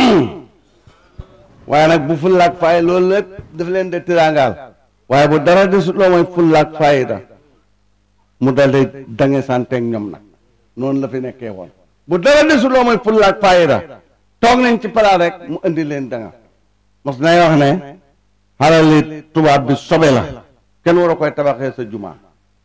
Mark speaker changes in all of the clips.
Speaker 1: waaye nag bu fullaak fay loolu lépp daf leen de tiraangaal waaye bu dara desut loo mooy fullaak fayda mu dal di dange santeeg ñoom nag noonu la fi nekkee woon bu dara desut loo mooy fullaak fayda toog nañ ci palaat rek mu indi leen danga mos nay wax ne xalali tubaab bi sobe la kenn war a koy tabaxee sa jumaa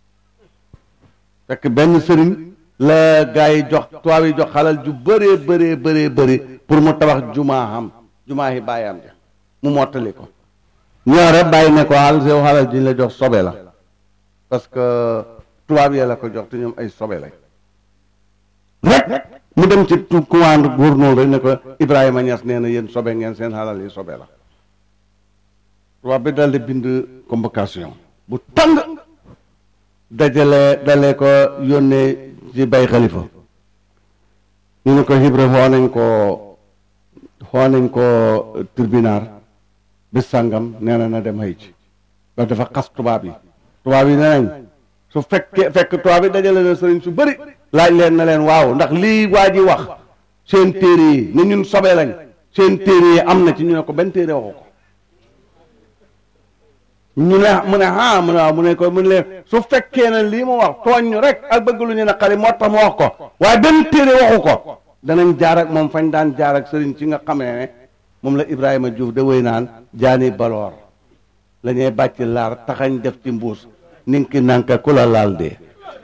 Speaker 1: fekk benn sëriñ la gaa yi jox tubaab yi jox xalal ju bëree bëree bëree bëri pour mu tabax jumaa xam jumaa yi bàyyam ja mu mottali ko ñoo rek bàyyi ne ko xal sew xalal ji la jox sobe la parce que tubaab yee la ko jox te ñoom ay sobe lañ rek mu dem ci tu commande gouverneur rek ne ko Ibrahima Niass nee na yéen sobe ngeen seen xalal yi sobe la tubaab bi dal di bind convocation bu tàng dajale dalee ko yónnee ci bay xalifa ñu ne ko Ibra xoo nañ ko xoo nañ ko tribunal bis sàngam nee na na dem xëy ci parce dafa xas tubaab yi tubaab yi nee nañ su fekkee fekk tubaab yi dajale na sëriñ su bëri laaj leen na leen waaw ndax lii waa ji wax seen téere yi ne ñun sobe lañ seen téere yi am na ci ñu ne ko benn téere waxu ko ñu ne mu ne ah mu ne waaw mu ne ko mu ne leen su fekkee ne lii mu wax tooñ ñu rek ak bëgg lu ñu ne xale moo tax mu wax ko waaye benn téere waxu ko danañ jaar ak moom fañ daan jaar ak sëriñ ci nga xamee ne moom la Ibrahima Diouf da wéy naan jaani baloor la ñuy bàcc laar taxañ def ci mbuus ninki nanka ku la laal dee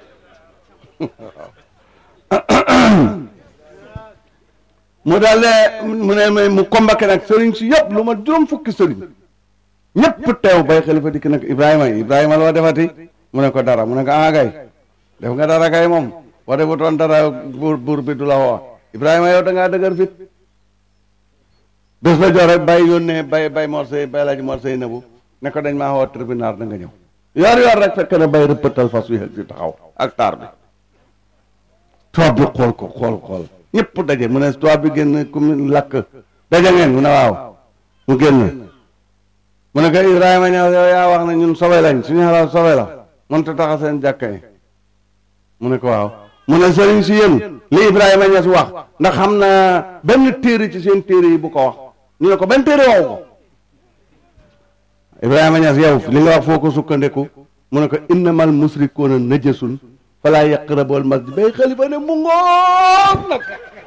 Speaker 1: mu daal mu ne ma mu combaqué nag sëriñ si yëpp lu ma juróom fukki sëriñ ñëpp teew bay xalifa dikk nag Ibrahima Ibrahima loo defati mu ne ko dara mu ne ko ah kay def nga dara kay moom boo defutoon dara buur buur bi du la woo Ibrahima yow da ngaa dëgër fit bés la jox rek bay yónnee bay bay morsey bay laaj morsey nabu ne ko dañ maa woo tribunal da nga ñëw yor yor rek fekk na bay rëppatal fas wi si taxaw ak taar bi tubaab bi xool ko xool xool ñëpp daje mu ne tubaab bi génn ku mu lakk daje ngeen mu ne waaw mu génn mu ne ko Ibrahima ñëw yow yaa wax ne ñun sobe lañ suñu xalaat sobe la mënta taxa seen jàkka yi mu ne ko waaw mu ne sëriñ si yéen li Ibrahima Ñas wax ndax xam na benn téere ci seen téere yi bu ko wax ñu ne ko benn téere waxu ko Ibrahima Ñas yow li nga wax foo ko sukkandiku mu ne ko innamal musrikuuna najasun falaa yaqrabul masjid bay xalifa ne mu ngoog nag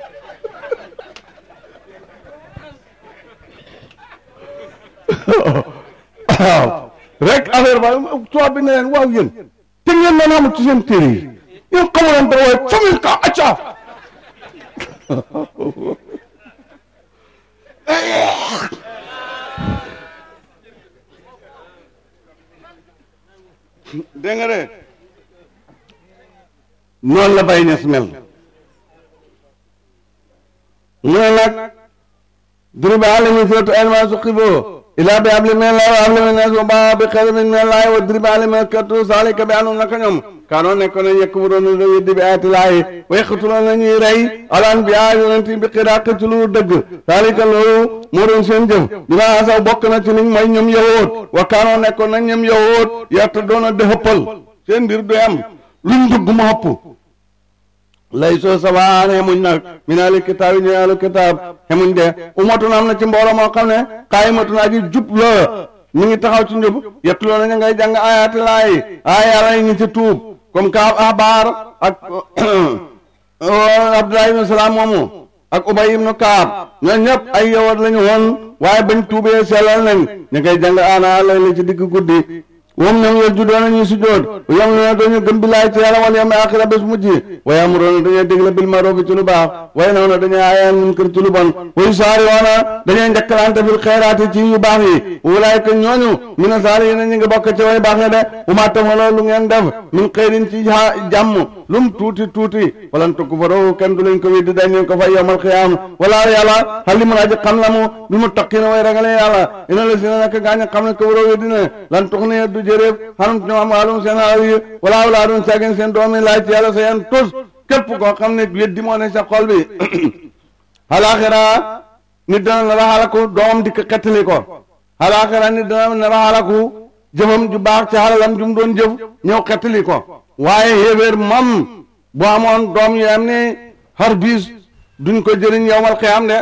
Speaker 1: waaw rek affaire ba tubaab bi ne leen waaw yéen te ngeen doon amul ci seen téere yi yéen xamuloon dara waaye famille ka acca dégg nga de noonu la bay ñes mel mu ne nag duriba alamin suratu alma suqiboo ilaa bi habli min allahi wa habli min nas wa baa bi xayrin min allahi wa duriba alamin katu zalika bi anum naka ñoom kaanoo nekkoon nañ yekk bu doon da weddi bi ayati laahi wa yaqtuluuna nañuy rey alaan bi a yonent bi xiraa ci lu dëgg zalika loolu moo doon seen jëf bi ma asaw bokk na ci liñ mooy ñoom yahood wa kaanoo nekkoon nañ ñoom yahood yarta doon a dëxëppal seen mbir du am luñ dugg mu xëpp lay soo sabaan xemuñ nag minaali kitaab yi ñu yàllu kitaab xemuñ de umatun am na ci mbooloo moo xam ne xaayimatun aji jub la ñu ngi taxaw ci njub yettuloo na ñu ngay jàng ayaati laay ay yàlla yi ñu ci tuub comme ka abaar ak Abdullah ibnu Salaam moomu ak Ubay ibnu Kaab ñooñu ñëpp ay yowat lañu woon waaye bañ tuubee sellal nañ ñu ngay jàng ana lay la ci digg guddi moom ñoom yow juddoo nañuy sujjoot yam ne dañu gëm billaay ci yàlla wal yawmil aaxira bés mujj wa ya'muruuna dañuy dégle bil ma'ruufi ci lu baax wa yanhawna dañuy aaye munkar ci lu bon wa yusaari'uuna dañuy njëkkalante fil xayraati ci yu baax yi ulaa'ika ñooñu mina saalihiina ñu ngi bokk ci way baax ña de wa maa taf'aluu lu ngeen def min xayrin ci jàmm lum tuuti tuuti walan tukfaruuhu kenn du leen ko weddi dañ ko fay yawmal qiyaama wala yàlla aliimun aji xam la mu bil muttaqiina way ragale yàlla inna lazina nak gaañ xam ne kafaroo weddi ne lan tuxniya du jërëf xanum ñoom am wàllum seen alal yi wala awlaadum saagin seen doom yi laaj ci yàlla sa yan tus képp koo xam ne weddi moo ne sa xol bi alaxira nit dana nar a xalaku doomam di ko xettali ko alaxira nit dana nar a xalaku jëfam ju baax ci xalalam ju mu doon jëf ñëw xettali ko waaye xéeféer moom bu amoon doom yu am ni xar biis duñ ko jëriñ yowmal xiyaam de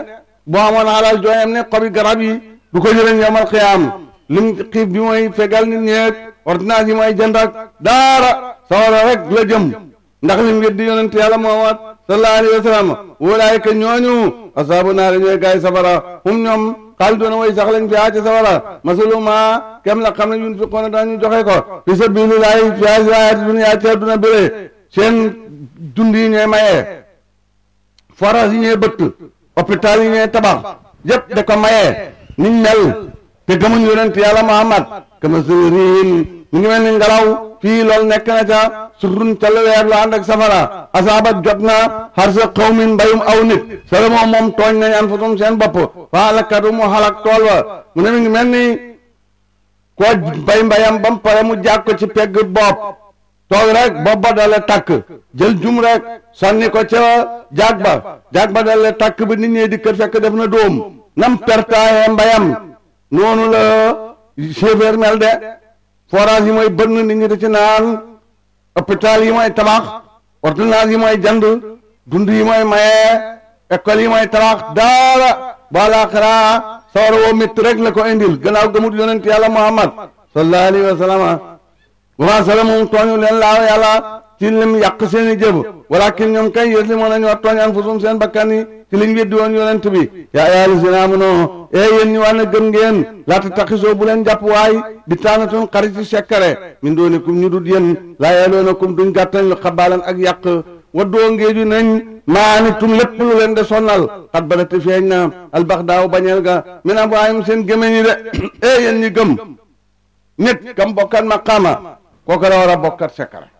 Speaker 1: boo amoon alal jooyam ne xobi garab yi du ko jëriñ yomal xiyaam lim xiif bi mooy fegal nit ñeeg ordonnance yi mooy jënd ak daara sawara rek la jëm ndax lim weddi yonent yàlla Muhammad sallallahu alayhi wa sallam wulaayka ñooñu asaabu naari ñooy gaay safara hum ñoom xaalidoona way sax lañ fiyaa ci safara masaluma kem la xam ne yunfiqoona dañu joxe ko fi sabilillahi fi hayaati dunya ci àdduna béré seen dund yi ñooy mayee forage yi ñooy bëtt hôpital yi ñooy tabax yépp da ko mayee niñ mel te gëmuñ yonent yàlla Muhammad kama sali riin ñu ngi mel ni ngelaw fii loolu nekk na ca surrun ca la weer lu ànd ak safara asaabat jot na xar sa xawmin mbayum aw nit sala moom moom tooñ nañ an fasum seen bopp fa alakatu mu xalak tool wa mu ne mi ngi mel ni koo mbay mbayam ba mu pare mu jàg ko ci pegg bopp toog rek bopp ba dale takk jël jum rek sànni ko ca jaag ba jaag ba dale takk bi nit ñi di kër fekk def na dóom nam pertaaye mbayam noonu la chauffeur mel de forage yi mooy bënn nit ñi da ci naan hôpital yi mooy tabax ordonnance yi mooy jand dund yi mooy maye école yi mooy tabax daara ba laaxira sawara woo métti rek la ko indil gannaaw gëmut yonent yàlla muhammad sallallahu alayhi wa sallam wama salamum tooñu leen laaw yàlla ci lim yàq seeni jëf walakin ñoom kay yës li moo nañu war tooñ anfusum seen bakkan yi ci liñ weddi woon yonent bi yaa ayyuhaa llaziina aamanuu ee yéen ñi wànne gëm ngeen laa tattaxisoo bu leen jàpp waay bi taanatun xarit ci sekkare min doonikum ñu dut yéen laa yaloonakum duñ gàttañ lu xabaalan ak yàq waddoo ngeeju nañ maanitum lépp lu leen de sonnal xat badati feeñ na albaxdaaw bañeel ga min afwaahim seen gémmiñ yi de ee yéen ñi gëm nit kam bokkat maqaama kooku la war a bokkat sekkare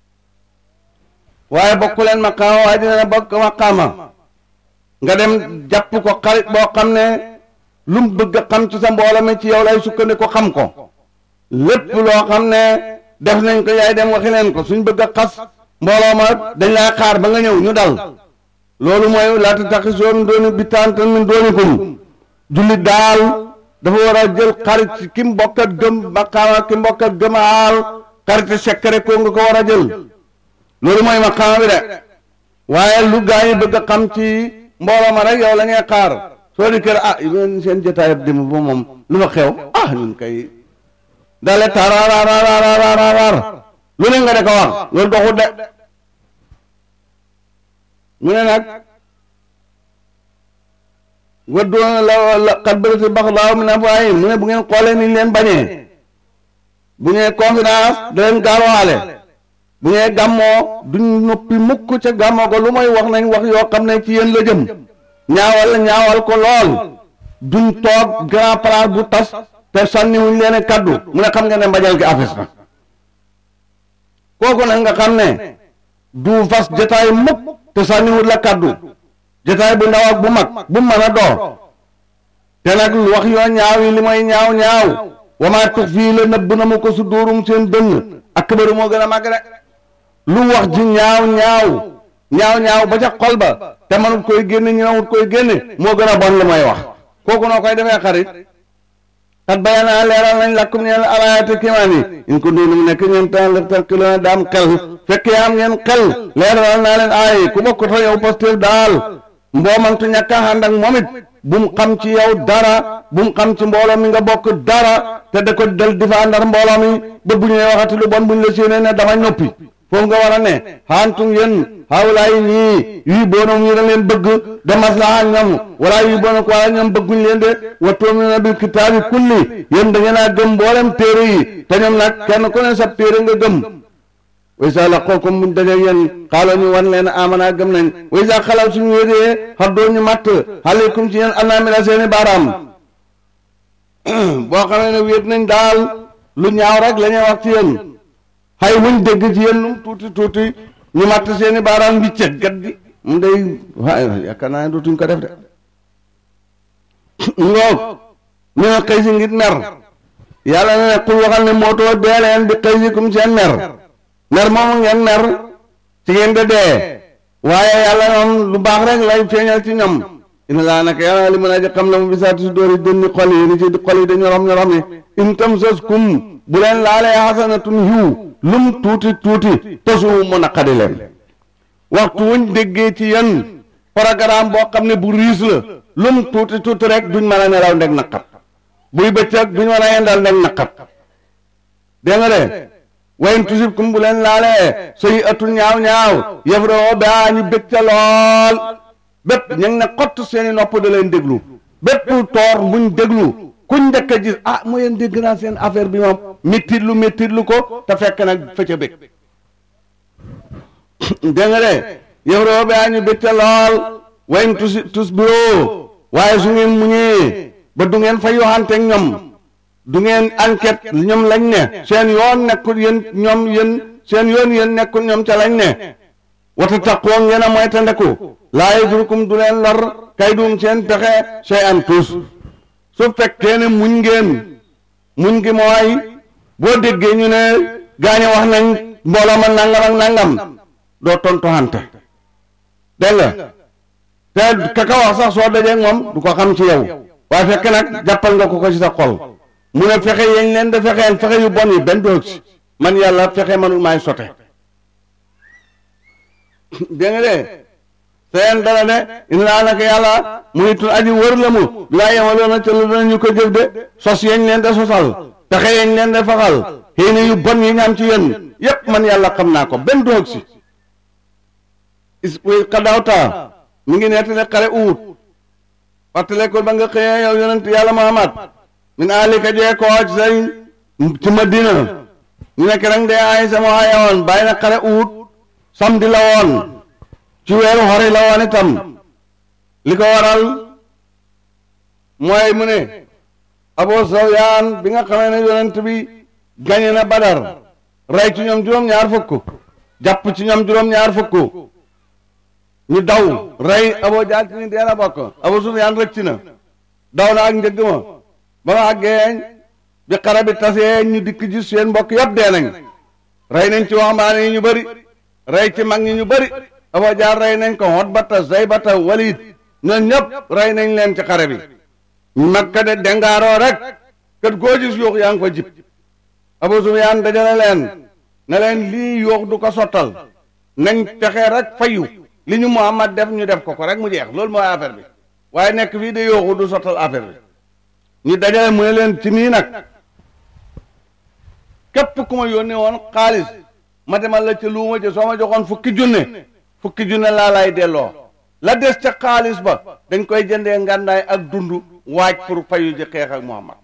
Speaker 1: waaye bokku leen maqaama waaye dina bokk maqaama nga dem jàpp ko xarit boo xam ne lu mu bëgg a xam ci sa mbooloo mi ci yow lay sukkandiku xam ko lépp loo xam ne def nañ ko yaay dem waxi leen ko suñ bëgg a xas mbooloo ma dañ lay xaar ba nga ñëw ñu dal loolu mooy laata taxisoo min dooni bittaantan min doonikum jullit daal dafa war a jël xarit ci ki mbokkat gëm maqaama ki mbokkat gëmaal xarit sekkare ko nga ko war a jël loolu mooy maqaama bi de waaye lu gaa yi bëgg a xam ci mbooloo ma rek yow la ñuy xaar soo di kër ah yéen seen jotaay dem ba moom lu fa xew ah ñun kay dale taaraaraaraaraaraar lu ne nga de ko wax loolu doxut de mu ne nag waddoon la la xat bërëti bax laaw mi na faayi mu ne bu ngeen xoolee niñ leen bañee bu ngeen confidence da leen gaarowaale bu ngeen gàmmoo duñ noppi mukk ca gàmmoo ko lu mooy wax nañ wax yoo xam ne ci yéen la jëm ñaawal ñaawal ko lool duñ toog grand place bu tas te sànni wuñ leen kaddu mu ne xam nga ne mbajal gi afes na kooku nag nga xam ne du fas jotaay mukk te sànniwut la kaddu jotaay bu ndaw ak bu mag bu mën a door te nag wax yoo ñaaw yi li mooy ñaaw ñaaw wamaa tux fii la nëbb na mu ko su dóorum seen dënn ak këbaru moo gën a màgg de lu wax ji ñaaw ñaaw ñaaw ñaaw ba ca xol ba te manut koy génne ñëwut koy génne moo gën a bon lu may wax kooku noo koy defee xarit xat bayanaa leeral nañ lakkum ñeen alaayati kimaan yi in ko doonu mu nekk ñeen tan la tanqiloona daam xel fekk yaa am ngeen xel leeral naa leen aay ku bokk ta yow Pastef daal mboomantu ñàkk a ànd ak moom it bu mu xam ci yow dara bu mu xam ci mbooloo mi nga bokk dara te da ko del di fa àndar mbooloo mi ba bu ñuy waxati lu bon bu ñu la séenee ne dama ñoppi foofu nga war a ne xaantum yéen xawlaay ñii yuy boonam ñu da leen bëgg de maslaha ñoom wala yuy boona ko wala ñoom bëgguñ leen de wa tu'minuuna bil kitaabi kulli yéen da ngeen a gëm mboolem téere yi te ñoom nag kenn ku ne sa téere nga gëm wa isa laqookum buñ dajeeg yéen xaaloo ñu wan leen amana gëm nañ wa isa xalaw suñu wéedee xaddoo ñu matt aleykum ci yéen anamila seeni baaraam boo xamee ne wéet nañ daal lu ñaaw rek la ñuy wax ci yéen xay wuñ dégg ci yéen num tuuti tuuti ñu matt seeni baaraam wiccet gat di mu day waaye yaakaar naa ne dootuñ ko def de ngoog ñu ne xëy si ngir mer yàlla ne ne xul waxal ne mootoo dee leen bi xëy si kum seen mer mer moomu ngeen mer ci ngeen de dee waaye yàlla noonu lu baax rek lay feeñal ci ñoom ina laa naka yàlla li mën a ji xam la mu bisaati si dóori dënni xol yi ni ci xol yi dañu rom ñu rom ni in tam sos kum bu leen laalee xasanatun yiw lum tuuti tuuti tosu mu naqadi leen waxtu wuñ déggee ci yéen programme boo xam ne bu riis la lum tuuti tuuti rek duñ mën a nelaw ndeg naqat buy bëccëg duñ mën a yendal ndeg naqat dégg nga de wayn tusib kum bu leen laalee soy atul ñaaw ñaaw yëfroo baa ñu bég ca lool bépp ñu ngi ne xott seeni nopp da leen déglu bépp toor buñ déglu kuñ njëkk a gis ah mu yéen dégg naa seen affaire bi moom méttit lu méttit lu ko te fekk nag fëcc bég dégg nga de yëfroo baa ñu bég ca lool wayn tusi tus biroo waaye su ngeen muñee ba du ngeen fa yoxanteeg ñoom du ngeen enquête ñoom lañ ne seen yoon nekkul yéen ñoom yéen seen yoon yéen nekkul ñoom ca lañ ne wata taqoo ngeen a mooy ta ndeku laa yadurkum du leen lor kay dum seen pexe sey an tuus su fekkee ne muñ ngeen muñ gi mooy boo déggee ñu ne gaañe wax nañ mbooloo ma nangam ak nangam doo tontu xante dégg nga te kaka wax sax soo dajee moom du ko xam ci yow waaye fekk nag jàppal nga ko ko ci sa xol mu ne fexe yeñ leen da fexeel fexe yu bon yi benn doog si man yàlla fexe manul maay sote dégg nga de seen dara de ina laa naka yàlla muy tun aji wër la mu laa yemaloona ca lu danañu ko jëf de sos yeñ leen da sosal fexe yeñ leen da faxal xëy na yu bon yi ñu am ci yéen yépp man yàlla xam naa ko benn doog si is xadawta mi ngi nettali xare uut fàttale ko ba nga xëyee yow yonent yàlla Muhammad min alika jee koo ci say ci Madina ñu nekk rek de ay sama waaye woon bàyyi na xare uut samedi la woon ci weeru xori la woon itam li ko waral mooy mu ne Abu Sufyaan bi nga xamee ne yonent bi gañe na Badar rey ci ñoom juróom-ñaar fukk jàpp ci ñoom juróom-ñaar fukk ñu daw rey Abu Jahl ci ni dee la bokk Abu Sufyaan rëcc na daw na ak njëgg ma ba ma àggee bi xare bi tasee ñu dikk ji seen mbokk yëpp dee nañ rey nañ ci waxambaane yi ñu bëri rey ci mag ñi ñu bëri Abu Jahl rey nañ ko Utbata Saybata Walid ñoom ñëpp rey nañ leen ci xare bi Makka de dengaaroo rek kët goo gis yuux yaa ngi ko jib Abu Sufyaan dajale leen ne leen lii yuux du ko sottal nañ fexe rek fayu li ñu Muhammad def ñu def ko ko rek mu jeex loolu mooy affaire bi waaye nekk fii de yooxu du sottal affaire bi ñu dajale mu ne leen ci nii nag képp ku ma yónnee woon xaalis ma demal la ca luuma ja soo ma joxoon fukki junne fukki junne laa lay delloo la des ca xaalis ba dañ koy jëndee ngàndaay ak dund waaj pour fayu ji xeex ak Muhammad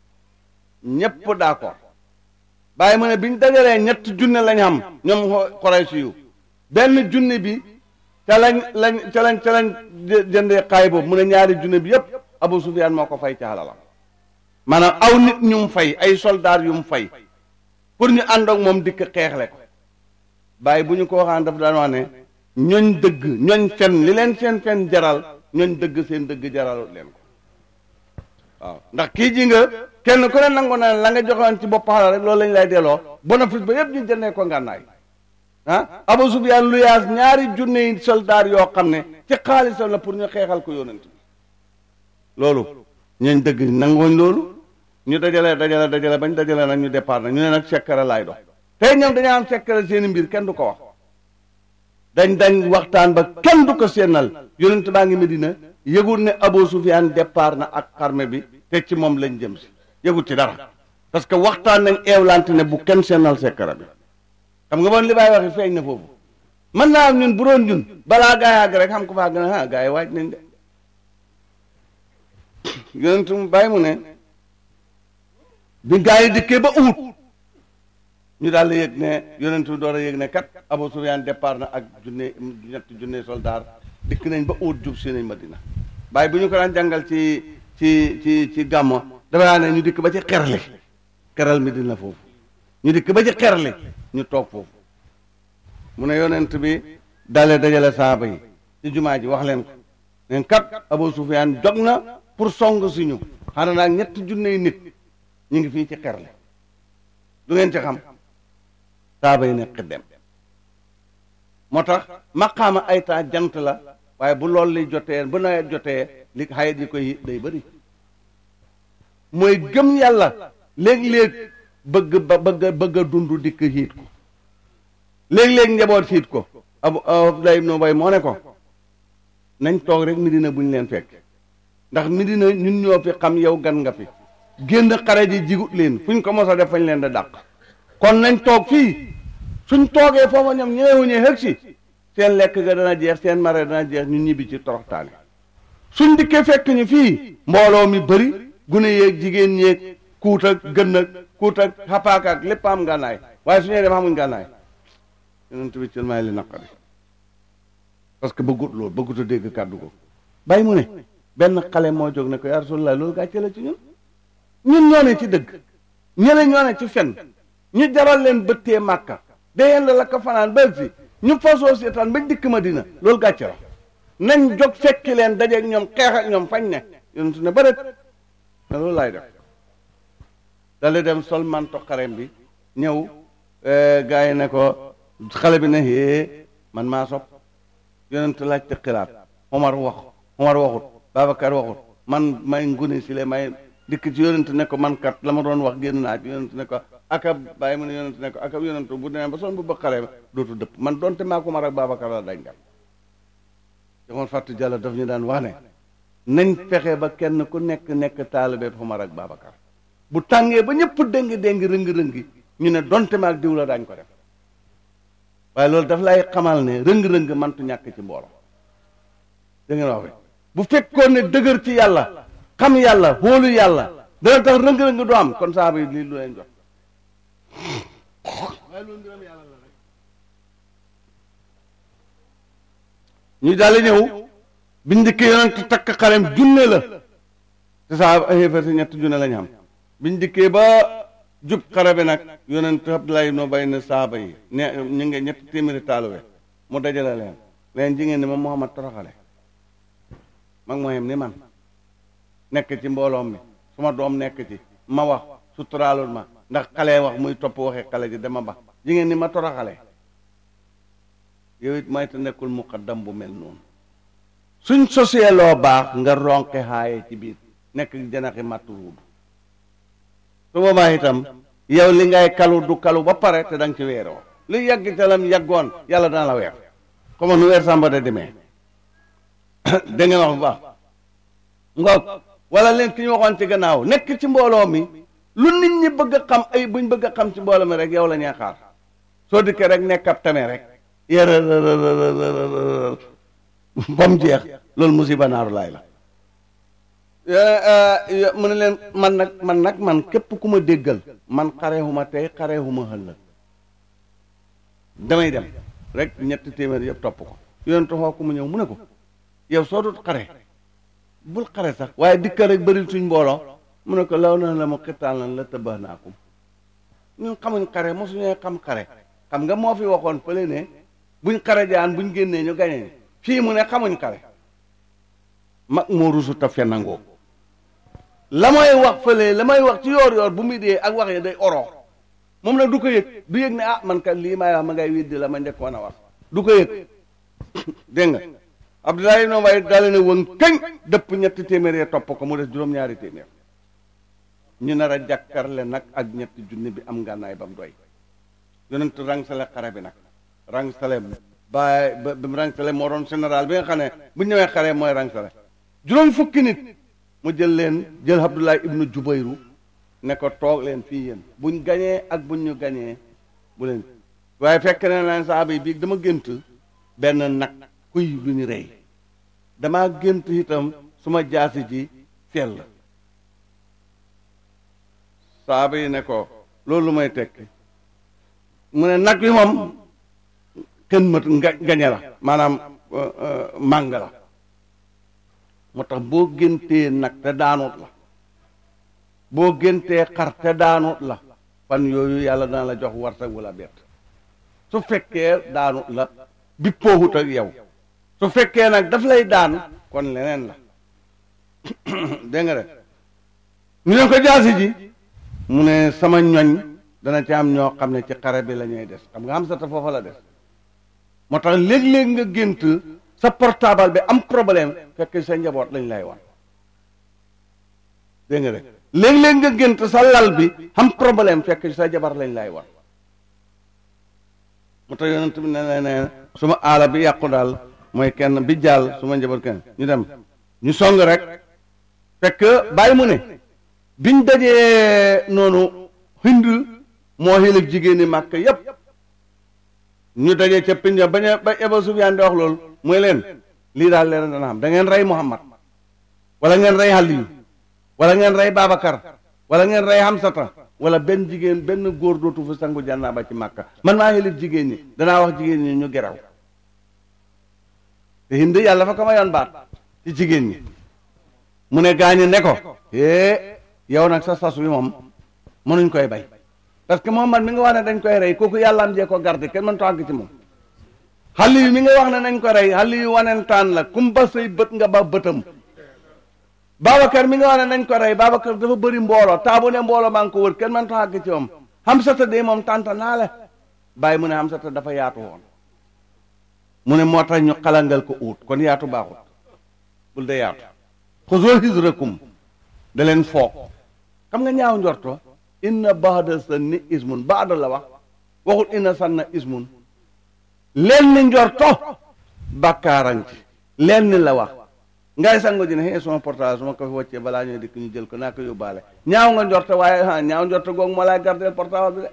Speaker 1: ñépp d'accord bàyyi ma ne bi ñu dajalee ñetti junne lañ xam ñoom Quraysh yu benn junne bi ca lañ lañ ca lañ ca lañ jëndee xaay boobu mu ne ñaari junne bi yépp Abu Sufyaan moo ko fay ca xalalam maanaam aw nit ñu mu fay ay soldaar yu mu fay pour ñu ànd ak moom dikk xeexle ko bàyyi bu ñu ko waxaan daf daan wax ne ñooñ dëgg ñooñ fen li leen seen fen jaral ñooñ dëgg seen dëgg jaral leen ko waaw ndax kii ji nga kenn ku ne nangu na la nga joxoon ci bopp xalal rek loolu lañ lay delloo bénéfice ba yépp ñu jëndee ko ngànnaay ah Abu Sufyaan lu yaas ñaari junne yi soldaar yoo xam ne ci xaalisam la pour ñu xeexal ko yonent bi loolu ñooñ dëgg nangooñ loolu ñu dajale dajale dajale bañ dajale nag ñu départ nag ñu ne nag sekkare laay dox tey ñoom dañoo am sekkare seeni mbir kenn du ko wax dañ dañ waxtaan ba kenn du ko seenal yonent baa ngi Medina yëgul ne Abu Sufyaan départ na ak xarme bi te ci moom lañ jëm si yëgul ci dara parce que waxtaan nañ eewlante ne bu kenn seenal sekkare bi xam nga bon li baay waxi feeñ na foofu mën naa am ñun bu doon ñun balaa gaa yi àgg rek xam ko faa gën a ah gaa yi waaj nañ de yonent mu bàyyi mu ne bi gaa yi dikkee ba uut ñu daal di yëg ne yonent bi door a yëg ne kat Abu Sufyaan départ na ak junne ñetti junne soldaar dikk nañ ba uut jub si nañ Madina bàyyi bu ñu ko daan jàngal ci ci ci ci gàmmo dafa daa ne ñu dikk ba ci xerli xeral mi dina foofu ñu dikk ba ci xerli ñu toog foofu mu ne yonent bi dalee dajale saaba yi ci jumaa ji wax leen ko leen kat Abu Sufyaan jog na pour song si ñu xanaa naag ñetti junney nit ñu ngi fii ci xerle du ngeen ci xam saaba yi ne xiddem moo tax maqaama ay taa jant la waaye bu loolu li jotee bu nawet jotee li xayat yi koy day bëri mooy gëm yàlla léeg-léeg bëgg ba bëgg bëgg a dund dikk xiit ko léeg-léeg njaboot xiit ko abu Abdullah ibnu Ubay moo ne ko nañ toog rek Medina buñ leen fekk ndax Medina ñun ñoo fi xam yow gan nga fi génn xare ji jigut leen fuñ ko mos a def fañ leen da dàq kon nañ toog fii suñ toogee foofa ñoom ñëwuñee xëg si seen lekk ga dana jeex seen mare dana jeex ñu ñibbi ci toroxtaane suñ dikkee fekk ñu fii mbooloo mi bëri gune yeeg jigéen ñeeg kuut ak gën ak kuut ak xapaak ak lépp am ngànnaay waaye su ñuy dem xamuñ ngànnaay yonent bi ci may li naqari parce que bëggut loolu bëggut a dégg kàddu ko bàyyi mu ne benn xale moo jóg ne ko yaa Rasulullah loolu gàcce la ci ñun ñun ñoo ne ci dëgg ñële ñoo ne ci fen ñu jaral leen bëttee màkka déyeen la la ko fanaan ba si ñu fasoo seetaan ba dikk Madina loolu gàcce la nañ jóg fekki leen dajeeg ñoom xeex ak ñoom fañ ne yonent ne bëret ne loolu laay def dale dem sol manto xarem bi ñëw gars yi ne ko xale bi ne hee man maa sopp yonent laajte xilaat Omar wax Omar waxut Babacar waxut man may ngune si le may dikk ci yonent ne ko man kat la ma doon wax génn naa ci yonent ne ko akab bàyyi mu ne yonent ne ko akab yonent bu demee ba son bu ba xale dootu dëpp man donte maa ko Omar ak Babacar la dañ dem joxoon fàttu jàlla daf ñu daan wax ne nañ fexe ba kenn ku nekk nekk taalibe Omar ak Babacar bu tàngee ba ñëpp déngi déngi rëngi-rëngi ñu ne donte maag diw la daañ ko def waaye loolu daf lay xamal ne rëng-rëng mantu ñàkk ci mbooloo da ngeen wax bu fekkoon ne dëgër ci yàlla xam yàlla hóolu yàlla dana tax rëng-rëng du am kon saaba yi lii lu leen jox waaye loolu mbiram yàlla la rek ñu daal ñëw biñ dikkee yonent takk xarem junne la te saa xéefar si ñett junne lañ xam biñ dikkee ba jub xare bi nag yonent Abdoulaye noo bay na saaba yi ne ñu ngi ñetti téeméeri taaluwe mu dajale leen leen ji ngeen ni ma Muhammad toroxale mag moo yem ni man nekk ci mbooloom mi su ma doom nekk ci ma wax suturaalul ma ndax xale wax muy topp waxee xale ji dama ba ji ngeen ni ma toroxale yow it may te nekkul muqaddam bu mel noonu suñ sosee loo baax nga ronke xaaye ci biir nekk janaxi màttu ruudu su boobaa itam yow li ngay kalu du kalu ba pare te da nga ci weeroo li yàgg te lam yàggoon yàlla dana la weer comme nu weer sàmba de demee da ngeen wax bu baax ngoog wala leen ki ñu waxoon ci gannaaw nekk ci mbooloo mi lu nit ñi bëgg a xam ay buñ bëgg a xam ci mbooloo mi rek yow la ñuy xaar soo dikkee rek nekk ab tamee rek yërë ba mu jeex loolu musiba naaru laay la mu ne leen man nag man nag man képp ku ma déggal man xareexuma tey xareexuma xëllëg damay dem rek ñetti téeméer yëpp topp ko yonent xoo ku mu ñëw mu ne ko yow soo dut xare bul xare sax waaye dikka rek bëri suñ mbooloo mu ne ko law na la mu xittaan lan la tëbba naakum ñun xamuñ xare mosuñee xam xare xam nga moo fi waxoon fële ne buñ xare jaan buñ génnee ñu gañe fii mu ne xamuñ xare mag moo rusu ta fennangoo la may wax fële la may wax ci yoor yoor bu muy dee ak wax yi day oroo moom nag du ko yëg du yëg ne ah man kat lii may wax ma ngay widdi la ma njëkkoon a wax du ko yëg dégg nga Abdoulaye ibn Ubay daal ne woon kañ dëpp ñetti téeméer yee topp ko mu des juróom-ñaari téeméer ñu nar a jàkkarle nag ak ñetti junni bi am ngànnaay ba mu doy yonent rangsale xare bi nag rangsale baay ba ba rangsale moo doon général bi nga xam ne bu ñu ñëwee xare mooy rangsale juróom fukki nit mu jël leen jël Abdoulaye ibnu Jubayru ne ko toog leen fii yéen buñ gañee ak buñ ñu gañee bu leen waaye fekk ne leen saaba yi bii dama gént benn nag kuy lu ñu rey damaa gént itam suma jaasi ji sell saaba yi ne ko loolu may tekki mu ne nag wi moom kenn mët nga gañe la maanaam màng la moo tax boo géntee nag te daanut la boo géntee xar te daanut la fan yooyu yàlla dana la jox wartag wala bett su fekkee daanut la bi pooxut ak yow su fekkee nag daf lay daan kon leneen la dégg nga de ñu ne ko jaasi ji mu ne sama ñoñ dana ci am ñoo xam ne ci xare bi la ñuy des xam nga am sa ta foofa la des moo tax léeg-léeg nga gént sa portable bi am problème fekk sa njaboot lañ lay wan dégg nga de léeg-léeg nga gént sa lal bi am problème fekk sa jabar lañ lay wan moo tax yonent bi ne ne ne suma aala bi yàqu daal mooy kenn bi jàll su ma njaboot kenn ñu dem ñu song rek fekk bàyyi mu ne biñ dajee noonu hind moo xilif jigéen ñi màkk yépp ñu dajee ca pinja bañ a ba Eba Sufyaan di wax loolu mooy leen lii daal leen dana xam da ngeen rey Muhammad wala ngeen rey Aliyu wala ngeen rey Babacar wala ngeen rey Hamsata wala benn jigéen benn góor dootu fa sangu jànnaaba ci màkka man maa xilif jigéen ñi danaa wax jigéen ñi ñu geraw te hind yàlla fa ko ma yoon baat ci jigéen ñi mu ne gaañi ne ko é yow nag sa sas wi moom mënuñ koy bay parce que Muhammad mi nga wax ne dañ koy rey kooku yàlla am jee ko garde kenn mën tàgg ci moom xale yu mi nga wax ne nañ ko rey xale yu wanentaan la kum ba say bët nga ba bëtam Babacar mi nga wax ne nañ ko rey Babacar dafa bëri mbooloo taabu ne mbooloo maa ngi ko wër kenn mën tàgg ci moom Hamsata de moom tànta naa la bàyyi mu ne Hamsata dafa yaatu woon mu ne moo tax ñu xalangal ko uut kon yaatu baaxut bul de yaatu xuzoo hijrakum da leen foog xam nga ñaaw njorto inna baada sanni ismun baada la wax waxul inna sanna ismun leen ni njorto bàkkaaran ci leen ni la wax ngay sango ji ne xëy suma portable su ma ko fi wàccee balaa ñuy dikk ñu jël ko naa ko yóbbaale ñaaw nga njorto waaye ah ñaaw njorto googu moo lay gardeel portable bi de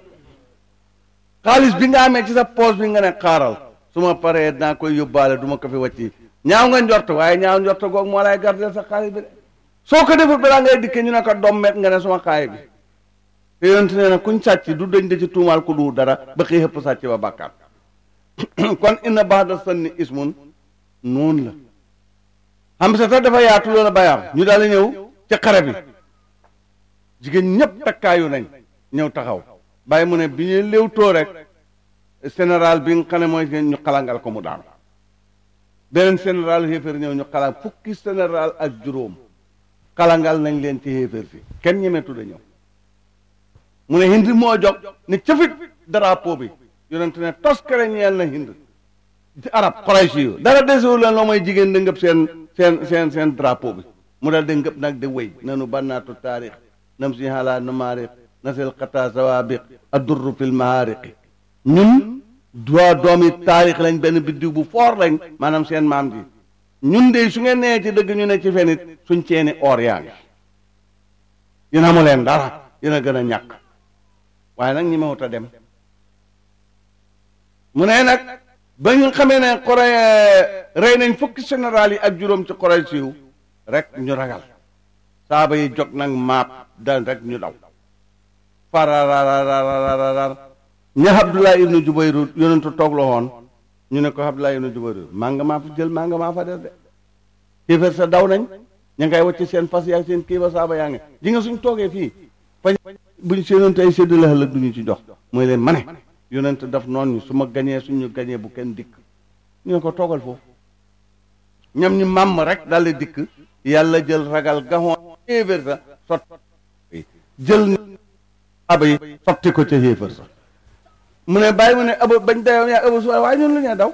Speaker 1: xaalis bi nga amee ci sa poche bi nga ne xaaral su ma paree naa koy yóbbaale du ma ko fi wàcci ñaaw nga njort waaye ñaaw njort googu moo lay gardeel sa xaalis bi de soo ko defut balaa ngay dikkee ñu ne ko dommet nga ne suma xaalis bi te yonent nee na kuñ sàcc du dañ da ci tuumaal ku du dara ba xëy xëpp sàcc ba bàkkaat kon inna ba'da sanni ismun noonu la xam sa sax dafa yaatu loolu bayaam ñu daal di ñëw ci xare bi jigéen ñëpp takkaayu nañ ñëw taxaw bàyyi mu ne bi ñuy léew too rek général bi nga xam ne mooy ñu xalangal ko mu daanu beneen général xéeféer ñëw ñu xalang fukki général ak juróom xalangal nañ leen ci xéeféer si kenn ñemetu da ñëw mu ne hind moo jog ne cëfit drapeau bi yonent ne toskare ñeel na hind ci arab Quraysh yu dara desewu leen loo mooy jigéen da ngëb seen seen seen seen drapeau bi mu dal de ngëb nag de wéy nanu bannaatu taarix nam si xalaa namaariq nasil xataa sawaabiq addurru fil mahaariqi ñun doo doomi taarix lañ benn biddiw bu foor lañ maanaam seen maam ji ñun de su ngeen nee ci dëgg ñu ne ci fenit suñ ceeni or yaa ngi yéen amu leen dara yéen a gën a ñàkk waaye nag ñi mawut a dem mu ne nag ba ñu xamee ne xore rey nañ fukki général yi ak juróom ci xore siiw rek ñu ragal saaba yi jog nag maap da rek ñu daw fararararararar ña Abdullah ibnu Jubayru yonentu toog la woon ñu ne ko Abdullah ibnu Jubayru maa nga maa fa jël maa nga maa fa def de kéeféer sa daw nañ ña ngay wàcc seen fas yaa seen kii ba saaba yaa ngi ji nga suñ toogee fii fañ buñ seenoon tey sédd la ëllëg duñu ci jox mooy leen ma ne yonent daf noon ñu su ma gañee suñu gañee bu kenn dikk ñu ne ko toogal foofu ñoom ñu màmm rek daldi dikk yàlla jël ragal gaxoon kéeféer sa sot jël aba yi sotti ko ca xéefar sax mu ne bàyyi mu ne aba bañ dayoon yaa aba suwaay waaye ñun lu ñee daw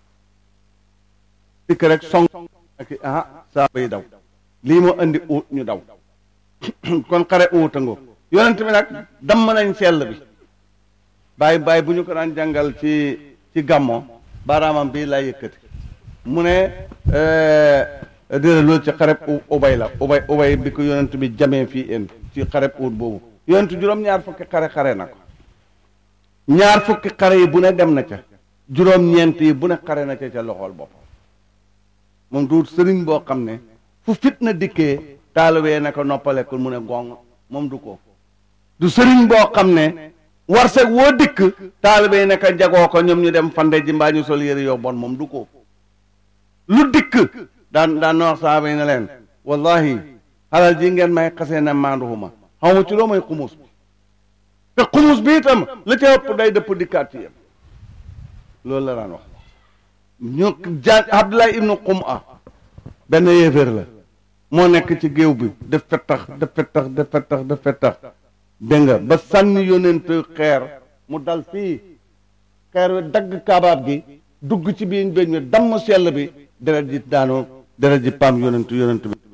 Speaker 1: dikk rek song ak ah saaba yi daw lii moo andi uut ñu daw kon xare uut a ngoo yonent bi nag damm nañ sell bi bàyyi bàyyi bu ñu ko daan jàngal ci ci gàmmo baaraamam bii lay yëkkati mu ne dina loolu ci xareb ubay la ubay ubay bi ko yonent bi jamee fii en ci xareb uut boobu yonent juróom-ñaar fukki xare xare na ko ñaar fukki xare yi bu ne dem na ca juróom-ñeent yi bu ne xare na ca ca loxool boppam moom du sëriñ boo xam ne fu fitna dikkee taalibee na ko noppalekul mu ne gong moom du ko du sëriñ boo xam ne warseg woo dikk taalibee na ko jagoo ko ñoom ñu dem fande ji mbaa ñu sol yëre yow bon moom du ko lu dikk daan daan na wax saaba yi ne leen wallahi xalal ji ngeen may xasee na maanduhuma xaw ma ci loo may xumus bi te xumus bi itam la ca ëpp day dëpp dikkaat ci yéen loolu la daan wax ñu ja Abdullah ibnu Qum'a benn yéeféer la moo nekk ci géew bi def fettax def fettax def fettax def fettax dégg nga ba sànni yonent xeer mu dal fii xeer wi dagg kaabaab gi dugg ci biir beñ wi damm sell bi deret ji daanoo deret ji paam yonent yonent bi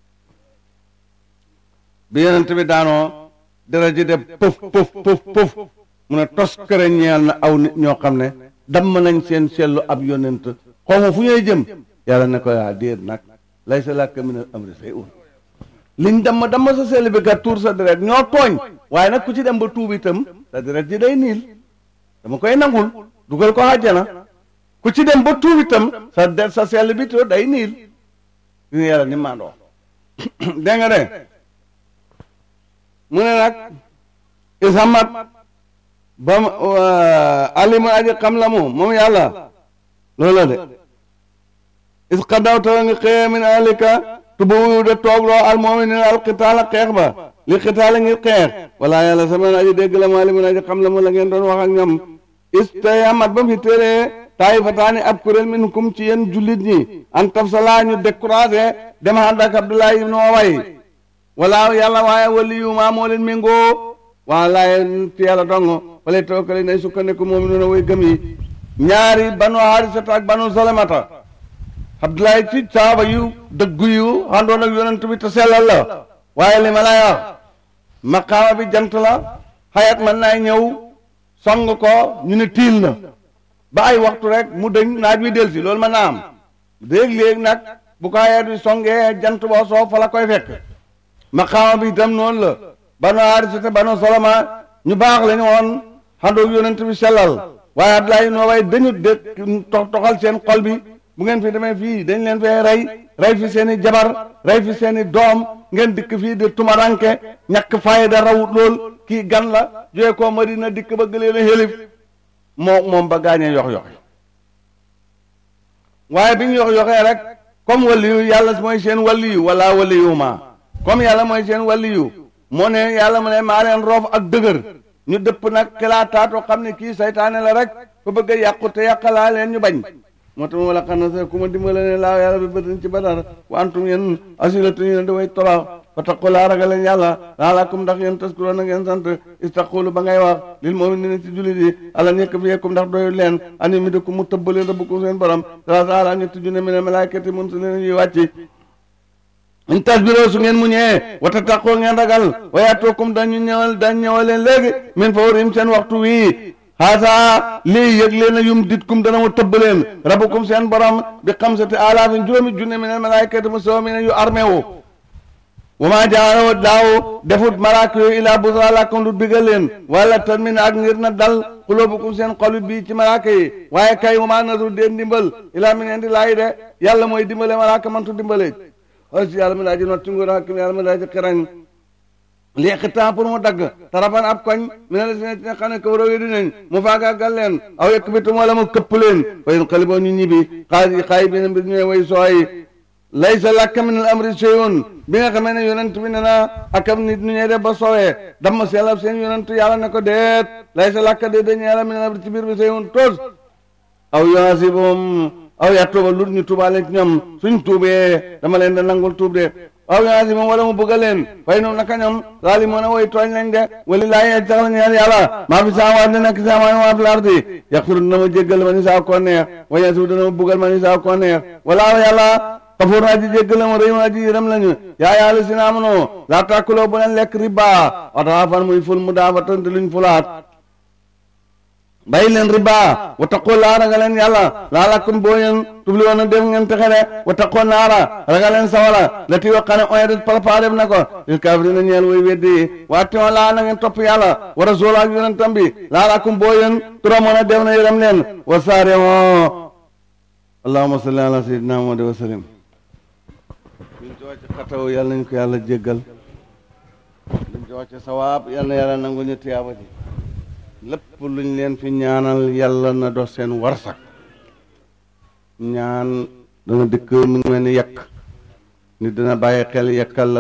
Speaker 1: bi yonent bi daanoo deret ji def pëf pëf pëf pëf mu ne tos kër ñeel na aw nit ñoo xam ne damm nañ seen sellu ab yonent xaw ma fu ñuy jëm yàlla ne ko yaa déet nag lay sa làkk min al amri say un liñ damm damm sa sell bi kat tuur sa deret ñoo tooñ waaye nag ku ci dem ba tuub itam sa deret ji day niil dama koy nangul dugal ko àjjana ku ci dem ba tuub itam sa der sa sell bi to day niil yu yàlla ni maandoo dégg nga de mu ne nag isamat ba alimu aji xam la mu moom yàlla loola de is xadaw tawa nga xëye min alika tubu de toogloo al mu'minin al qitaala xeex ba li qitaala ngir xeex wala yàlla sama aji dégg la mu alimu aji xam la mu la ngeen doon wax ak ñoom is tey amat ba mu fi téree taayifataani ab kuréel min kum ci yéen jullit ñi an tafsala ñu découragé dem ànd ak Abdoulaye ibnu Ubay wala yàlla waaye wali yu maa moo leen méngoo waa laaye ci yàlla dong wala tawakkale nay sukkandiku moom noonu way gëm yi ñaari banu Haarisata ak banu Salamata Abdoulaye ci saaba yu dëggu yu àndoon ak yonent bi te sellal la waaye li ma lay wax maqaama bi jant la xayat mën naay ñëw song ko ñu ne tiil na ba ay waxtu rek mu dëñ naaj wi del si loolu mën naa am léeg-léeg nag bu ko xayat bi songee jant boo soo fa la koy fekk maqaama bi itam noonu la banu Haarisata banu Salama ñu baax lañu woon àndoon ak yonent bi sellal waaye Abdoulaye noo way dañu de toxal seen xol bi bu ngeen fi demee fii dañ leen fee rey rey fi seen i jabar rey fi seen i doom ngeen dikk fii di tumaranke ñàkk fayda rawut lool kii gan la jóge ko Madina dikk bëgg leen a xélif moo moom ba gaañee yox yoxe waaye bi ñu yox yoxee rek comme waliyu yàlla mooy seen waliyu wala waliyu ma comme yàlla mooy seen waliyu moo ne yàlla mu ne maa leen roof ak dëgër ñu dëpp nag xilaataatoo xam ne kii saytaane la rek fa bëgg a yàqu te yàqalaa leen ñu bañ moo tax ma wala xam na sa ku ma dimbale ne laaw yàlla bi bëtin ci badar wa antum yéen asilatu ñu ne daway torox fa taqu laa ragal leen yàlla laalakum ndax yéen taskuroo na ngeen sant istaqulu ba ngay wax lil mu'minina ci jullit yi ala nekk fi yekkum ndax doyul leen ani mi dëkku mu tëbbaleen rabbukum seen borom sa saala ñetti junne mi ne malaakati mun si leen yuy wàcci in tasbiroo su ngeen muñee wata taqoo ngeen ragal wayaatookum dañu ñëwal dañ ñëwal leen léegi min fawrim seen waxtu wii haasa lii yëg leen a yum ditkum dana mu tëbb leen rabbukum seen borom bi xamsati alaafin juróomi junne min al malaikati mu soo mi ne yu armé wu wa maa jaarawo daaw defut malaaka yooyu ilaa busra lakum lu digal leen wala tan min ak ngir na dal xuloobukum seen xolu bii ci malaaka yi waaye kay wa maa nasru deen dimbal ilaa min indi laayi de yàlla mooy dimbale malaaka mantu dimbale aussi yàlla mi daa ji not ci nguur hakim yàlla mi daa ji xirañ lii xitaan pour mu dagg taraban ab koñ mi ne la si ne xam ne kaw réew yi dinañ mu faagaagal leen aw yekk bitum wala mu këpp leen wayen xali boo ñu ñibbi xaay xaay bi ne mbir ñooy way sooy laysa laka min al amri shay'un bi nga xamee ne yonent bi ne na akam nit ñu ñee def ba soowee dama seelab seen yonent yàlla ne ko deet laysa laka de dañu yàlla min al amri ci biir bi shay'un tos aw yuhasibum aw yaa tuuba lu ñu tuubaale ci ñoom suñ tuubee dama leen da nangul tuub de aw yaa si moom wala mu bëgg leen fay noonu naka ñoom laali moo ne woy tooñ lañ de wali laa yee sax la ñeel yàlla maa fi saawaat ne nekk saamaa maa fi lardi yaxfiru dina ma jéggal ma ni saa ko neex wa yasiru dina ma buggal ma ni saa ko neex wala yàlla xafuur naa ji jéggal ma rëy ma ji yërëm lañu yaa yàlla si naa mënoo laa tàkkuloo bu leen lekk riba wataafan muy ful mu daafa tënte luñ fulaat bàyyi leen riba wa taqoo laa ragal leen yàlla laalakum boo ngeen tubli woon a def ngeen texe de wa taqoo naara ragal leen sawara la ti waxane oye de préparé na ko lil kaafirina ñeel way weddi waa tiwoon laa na ngeen topp yàlla wa rasul ak yonentam bi laalakum boo ngeen tura moon a def na yërëm leen wa saare moo allahumma salli ala sayyidina muhammad wa sallim luñ ci wàcc xataw yàlla nañ ko yàlla jéggal luñ ci wàcc sawaab yàlla na yàlla nangu ñu tiyaaba ji lépp luñ leen fi ñaanal yàlla na dox seen warsak ñaan dana dikk mu ngi mel ni yekk nit dana bàyyi xel yekkal la